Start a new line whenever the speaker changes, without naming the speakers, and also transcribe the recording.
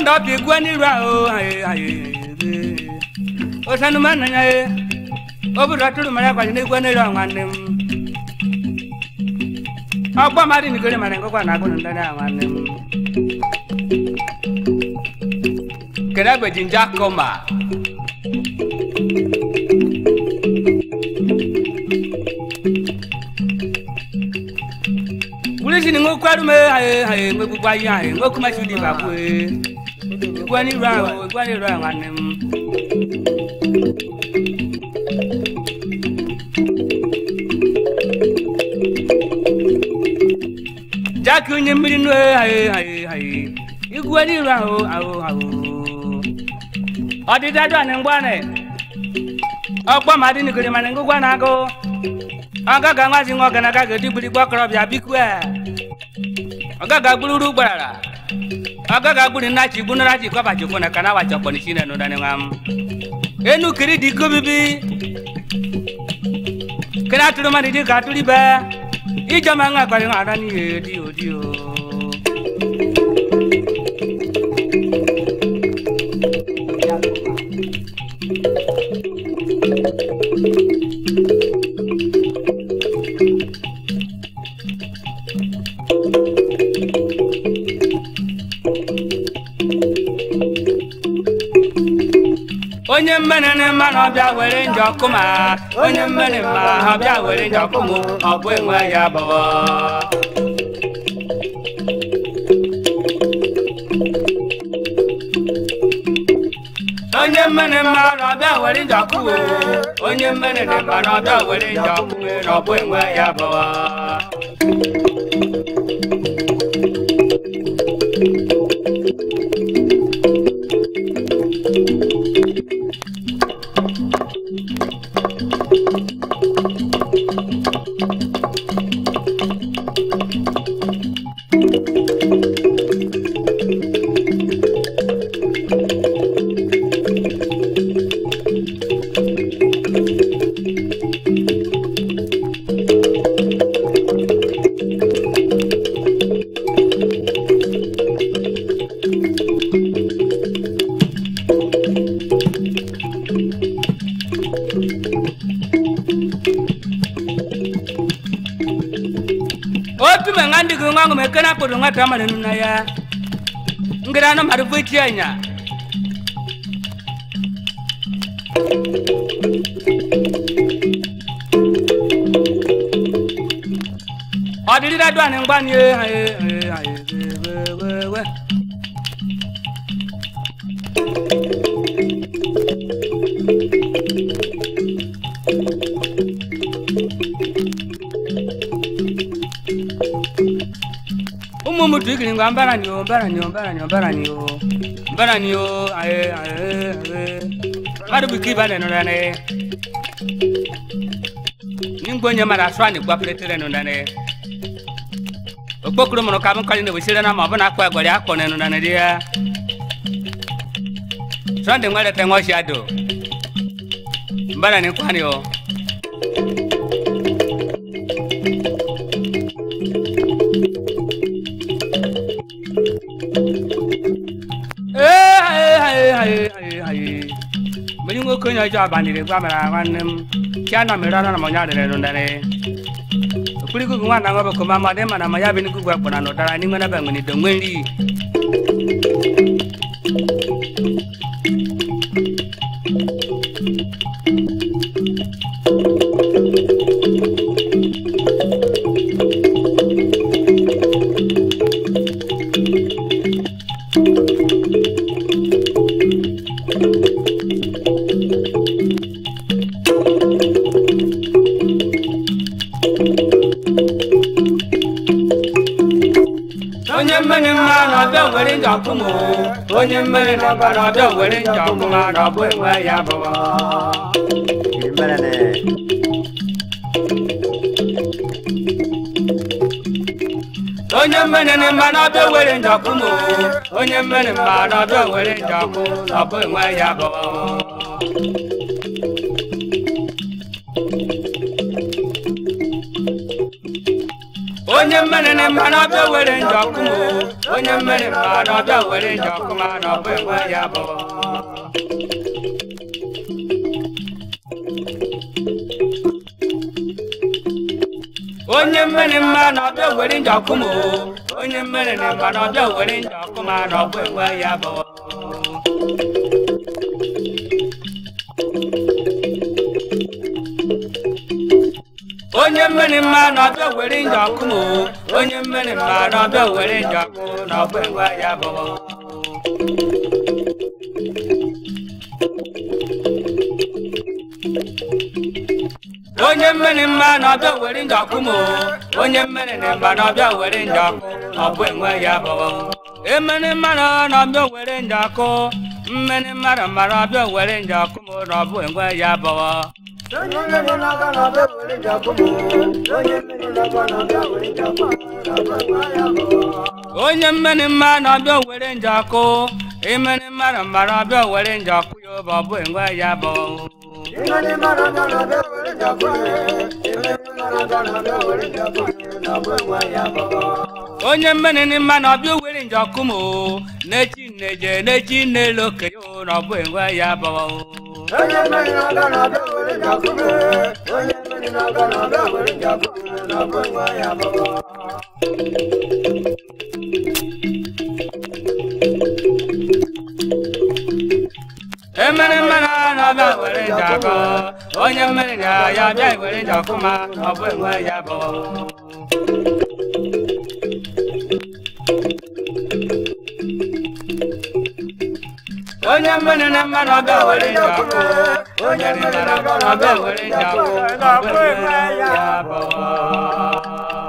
ndọ bi gwa n'iru ahụ aye aye osanu mana ya ye obodo tụrụ mara kwaji n'egwu n'iru ahụ nwanne m ọgbọ mmadụ nikere mara ngụkwa na agụnụ ndị ahụ nwanne m kedu ebe jinja kọma wulisi ni ŋo kwaru me aye aye ŋo gbogbo ayi aye ŋo kuma si di ba ko ye igwa ni ru awo igwa ni ru awo anem. jaki onye mmiri nu aye aye aye igwa ni ru awo awo awo ọdịda dụ anị mgbanị ọgbọ ma dị n'ikiri ma ngụgwa na-agụ ọgaga nwazi nwa ọgana agaghị edigbiri gbọkọrọbịa bikwe ọgaga gbururu gbarara ọgaga gburi nnachi gbunara chi kọbachi kwụ na ka na wachi ọkpọni shi na nụdani nwa m enu kiri dị iko bibi kiri atụrụ mmadụ dị ka atụrụ ibe ijọma nwa akpari nwa ara n'ihe dị odi o onye mmenene mma na ọbịa were njọ kụma onye mmene mma ọbịa were njọ kụmụ ọ bụ enwe ya bọọ onye mmene mma na ọbịa were njọ kụmụ onye mmene dị mma na ọbịa were njọ kụmụ na ọ bụ enwe ya bọọ otu me nga ndigi nga ngume kena kudu nga tamale nuna ya ngira no maru fuiti anya odiri da dwa ni ngba ni e aye aye aye we we we umu mutu ikiri ngwa mbara ni o mbara ni o mbara ni o mbara ni o mbara ni o aye aye aye madu biki ba ne no ne ningbo nye mara swa ni gwa pletere no ne okpokuru mụrụ ka m kọrị na ewesịrị na ma ọ bụ na akpa agwara akpọ na nụna dị ya sọnde nwere te nwa ọchị adụ mbara ni kwani o mmiri nwoke onye ọjọọ baniri gwa mara nwanne m chi ana mere ọrụ na m onye adịrị nụnarị okpurikugu nwa na nwa bụkọ ma madị mana ma ya bụ n'ikugu akpọna na ụdara n'ime nebe nwere ido nwe nri onye mmiri mma na ọbịa nwere njọ ọkụmụ onye mmiri na ọba na ọbịa nwere njọ ọkụma na ọ bụ enwe ya bụ
Gimana nih?
onye mmiri na mma na ọbịa nwere njọ ọkụmụ onye mmiri mma na ọbịa nwere njọ ọkụ na ọ bụ enwe ya bụ onye mmiri ni mma na ọbịa were njọ kụmụ onye mmiri mma na ọbịa were njọ kụma na ọbụ enwe ya bụ onye mmiri mma na ọbịa were njọ kụmụ onye mmiri ni mma na ọbịa were njọ kụma na ọbụ enwe ya bụ onye mmiri mma na ọbịa were njọ kụmụ onye mmiri mma na ọbịa were njọ kụ na ọbụ enwe ya bụ onye mmiri mma na ọbịa were njọ kụmụ onye mmiri na mma na ọbịa were njọ kụ na ọbụ enwe ya bụ emere mmadụ na ọbịa were njọ kụ mmiri mmadụ mara ọbịa were njọ kụmụ na ọbụ enwe ya bụ
Onye mmiri n'aka na ọbịa were njọ kụmụ. Onye mmiri n'aka na ọbịa were njọ kụmụ. Na ọbụ enwe ya bụ.
onye mmiri mma na ọbịa were njọkụ imere mmadụ mara ọbịa were njọkụ ya ụbọ bụ enwe ya bụ
Ime ndị mmadụ aka na ọbịa were njọ kụmụ. Ime ndị mmadụ aka na ọbịa were njọ kụmụ. Na ọbụ enwe ya bụ.
onye mmiri ni mma na ọbịa were njọkụ mụ n'echi nneje n'echi n'elu okenye o, na ọbụ enwe ya bụ
Onye mmiri n'aka na ọbịa were njọ kụmụ. Onye mmiri n'aka na ọbịa were njọ kụmụ. Na ọbụ enwe ya bụ.
emere mmadụ na ọbịa were njọkụ onye mmiri na ya bịa were njọkụ ma ọ bụ enwe ya bụ onye mmiri na mmadụ ọbịa were njọkụ onye mmiri na mmadụ ọbịa were njọkụ ọ bụ enwe ya bụ